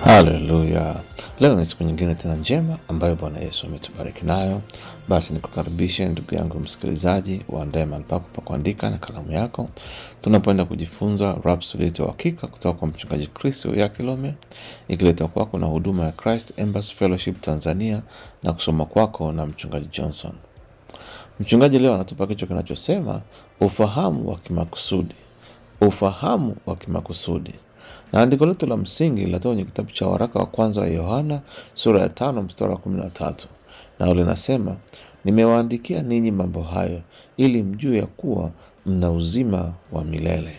Haleluya! Leo ni siku nyingine tena njema ambayo Bwana Yesu ametubariki nayo. Basi nikukaribishe ndugu yangu msikilizaji, uandae mahali pako pa kuandika na kalamu yako, tunapoenda kujifunza Rhapsody yetu ya Uhakika kutoka kwa mchungaji Kristo ya Kilome, ikiletwa kwako na huduma ya Christ Embassy Fellowship Tanzania na kusoma kwako na mchungaji Johnson. Mchungaji leo anatupa kichwa kinachosema ufahamu wa kimakusudi. Ufahamu wa kimakusudi na andiko letu la msingi linatoka kwenye kitabu cha waraka wa kwanza wa Yohana sura ya tano mstari wa kumi na tatu nao linasema, nimewaandikia ninyi mambo hayo ili mjue ya kuwa mna uzima wa milele.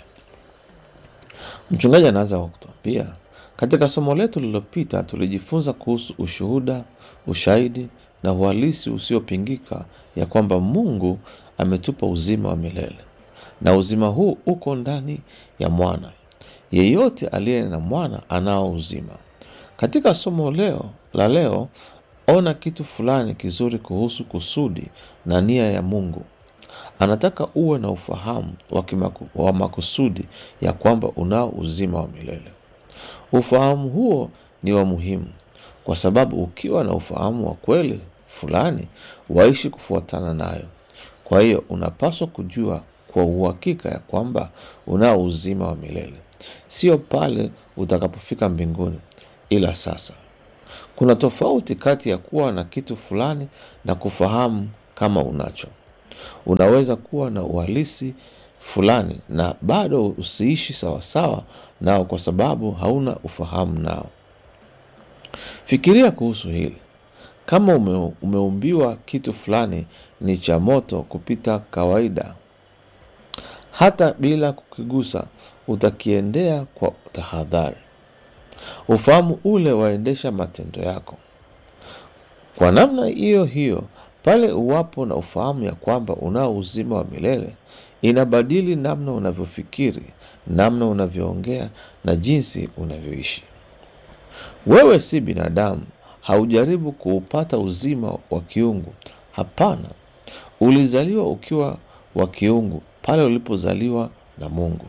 Mchungaji anaanza kwa kutuambia, katika somo letu lililopita tulijifunza kuhusu ushuhuda, ushahidi na uhalisi usiopingika ya kwamba Mungu ametupa uzima wa milele na uzima huu uko ndani ya mwana yeyote aliye na mwana anao uzima. Katika somo leo la leo, ona kitu fulani kizuri kuhusu kusudi na nia ya Mungu. Anataka uwe na ufahamu wa, kimaku, wa makusudi ya kwamba unao uzima wa milele. Ufahamu huo ni wa muhimu kwa sababu ukiwa na ufahamu wa kweli fulani, waishi kufuatana nayo. Kwa hiyo unapaswa kujua kwa uhakika ya kwamba unao uzima wa milele sio pale utakapofika mbinguni, ila sasa. Kuna tofauti kati ya kuwa na kitu fulani na kufahamu kama unacho. Unaweza kuwa na uhalisi fulani na bado usiishi sawasawa nao kwa sababu hauna ufahamu nao. Fikiria kuhusu hili. Kama ume, umeumbiwa kitu fulani ni cha moto kupita kawaida, hata bila kukigusa utakiendea kwa tahadhari. Ufahamu ule waendesha matendo yako. Kwa namna hiyo hiyo, pale uwapo na ufahamu ya kwamba unao uzima wa milele, inabadili namna unavyofikiri, namna unavyoongea na jinsi unavyoishi. Wewe si binadamu, haujaribu kuupata uzima wa kiungu. Hapana, ulizaliwa ukiwa wa kiungu pale ulipozaliwa na Mungu.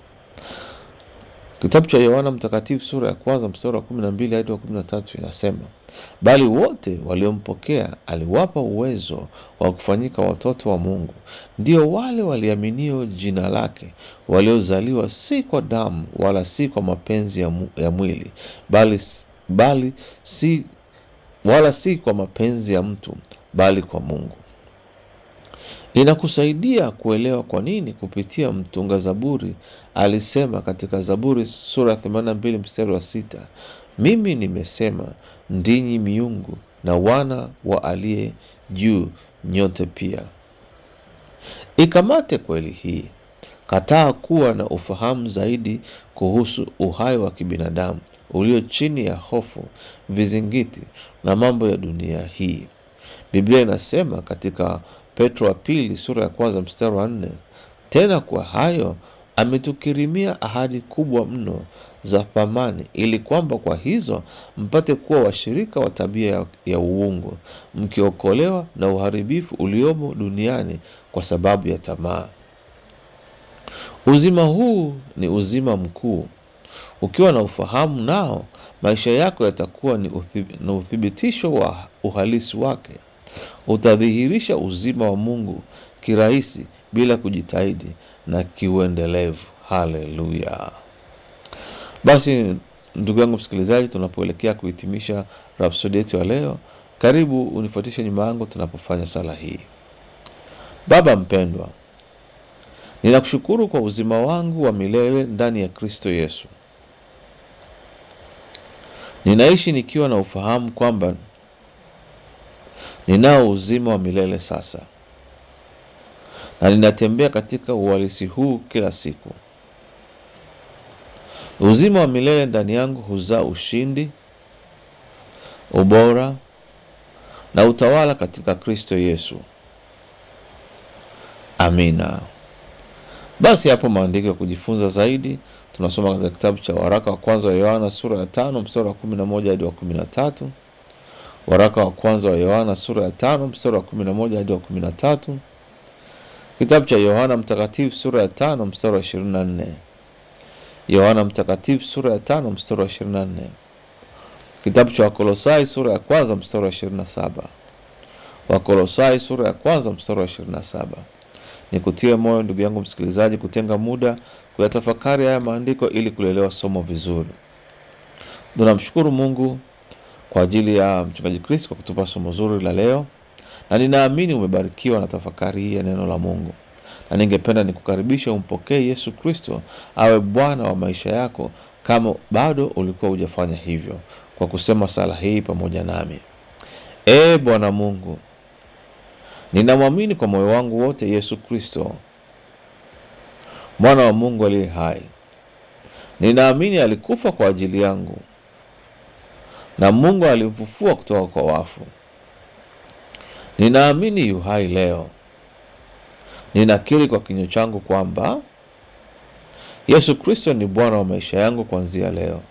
Kitabu cha Yohana Mtakatifu sura ya kwanza mstari wa kumi na mbili hadi wa kumi na tatu inasema, bali wote waliompokea aliwapa uwezo wa kufanyika watoto wa Mungu, ndio wale waliaminio jina lake, waliozaliwa si kwa damu wala si kwa mapenzi ya, mu, ya mwili bali, bali si, wala si kwa mapenzi ya mtu bali kwa Mungu. Inakusaidia kuelewa kwa nini kupitia mtunga Zaburi alisema katika Zaburi sura ya 82 mstari wa sita, mimi nimesema ndinyi miungu na wana wa aliye juu nyote pia. Ikamate kweli hii, kataa kuwa na ufahamu zaidi kuhusu uhai wa kibinadamu ulio chini ya hofu, vizingiti na mambo ya dunia hii. Biblia inasema katika Petro wa pili sura ya kwanza mstari wa nne tena kwa hayo ametukirimia ahadi kubwa mno za thamani, ili kwamba kwa hizo mpate kuwa washirika wa tabia ya, ya uungu, mkiokolewa na uharibifu uliomo duniani kwa sababu ya tamaa. Uzima huu ni uzima mkuu. Ukiwa na ufahamu nao, maisha yako yatakuwa ni uthibitisho wa uhalisi wake. Utadhihirisha uzima wa Mungu kirahisi bila kujitahidi na kiuendelevu. Haleluya! Basi ndugu yangu msikilizaji, tunapoelekea kuhitimisha rhapsodi yetu ya leo, karibu unifuatishe nyuma yangu tunapofanya sala hii. Baba mpendwa, ninakushukuru kwa uzima wangu wa milele ndani ya Kristo Yesu. Ninaishi nikiwa na ufahamu kwamba ninao uzima wa milele sasa, na ninatembea katika uhalisi huu kila siku. Uzima wa milele ndani yangu huzaa ushindi, ubora na utawala katika Kristo Yesu. Amina. Basi hapo maandiko ya kujifunza zaidi tunasoma katika kitabu cha waraka wa kwanza wa Yohana sura ya tano mstari wa kumi na moja hadi wa kumi na tatu waraka wa kwanza wa Yohana sura ya tano mstari wa kumi na moja hadi wa kumi na tatu kitabu cha Yohana Mtakatifu sura ya tano mstari wa ishirini na nne Yohana Mtakatifu sura ya tano mstari wa ishirini na nne Kitabu cha Wakolosai sura ya kwanza mstari wa 27. Wakolosai sura ya kwanza mstari wa 27. Nikutie moyo ndugu yangu msikilizaji, kutenga muda kuyatafakari haya maandiko ili kulielewa somo vizuri. Tunamshukuru Mungu kwa ajili ya mchungaji Chris kwa kutupa somo zuri la leo, na ninaamini umebarikiwa na tafakari hii ya neno la Mungu, na ningependa nikukaribisha umpokee Yesu Kristo awe Bwana wa maisha yako, kama bado ulikuwa hujafanya hivyo, kwa kusema sala hii pamoja nami. Ee Bwana Mungu, ninamwamini kwa moyo wangu wote Yesu Kristo mwana wa Mungu aliye hai. Ninaamini alikufa kwa ajili yangu na Mungu alimfufua kutoka kwa wafu. Ninaamini yu hai leo. Ninakiri kwa kinywa changu kwamba Yesu Kristo ni Bwana wa maisha yangu kuanzia leo.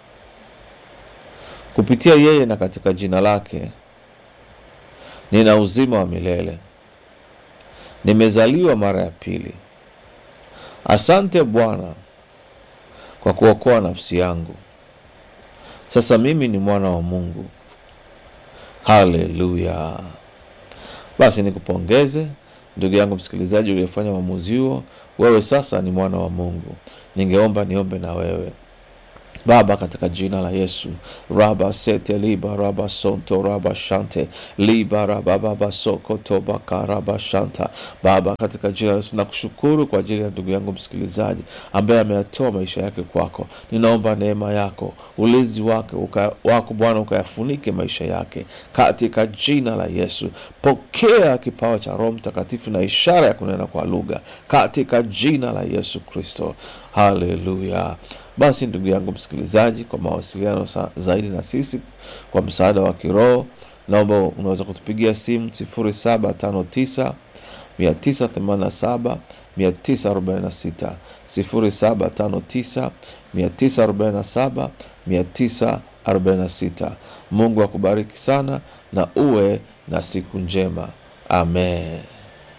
Kupitia yeye na katika jina lake nina uzima wa milele. Nimezaliwa mara ya pili. Asante Bwana kwa kuokoa nafsi yangu. Sasa mimi ni mwana wa Mungu. Haleluya! Basi nikupongeze ndugu yangu msikilizaji uliyefanya uamuzi huo. Wewe sasa ni mwana wa Mungu. Ningeomba niombe na wewe. Baba, katika jina la Yesu, raba sete liba raba sonto raba shante liba raba baba soko toba karaba shanta. Baba, katika jina la Yesu nakushukuru kwa ajili ya ndugu yangu msikilizaji ambaye ameyatoa maisha yake kwako. Ninaomba neema yako, ulinzi wake uka, wako Bwana ukayafunike maisha yake katika jina la Yesu. Pokea kipawa cha Roho Mtakatifu na ishara ya kunena kwa lugha katika jina la Yesu Kristo. Haleluya. Basi ndugu yangu msikilizaji, kwa mawasiliano zaidi na sisi kwa msaada wa kiroho, naomba unaweza kutupigia simu 0759 987 946, 0759 947 946. Mungu akubariki sana na uwe na siku njema. Amen.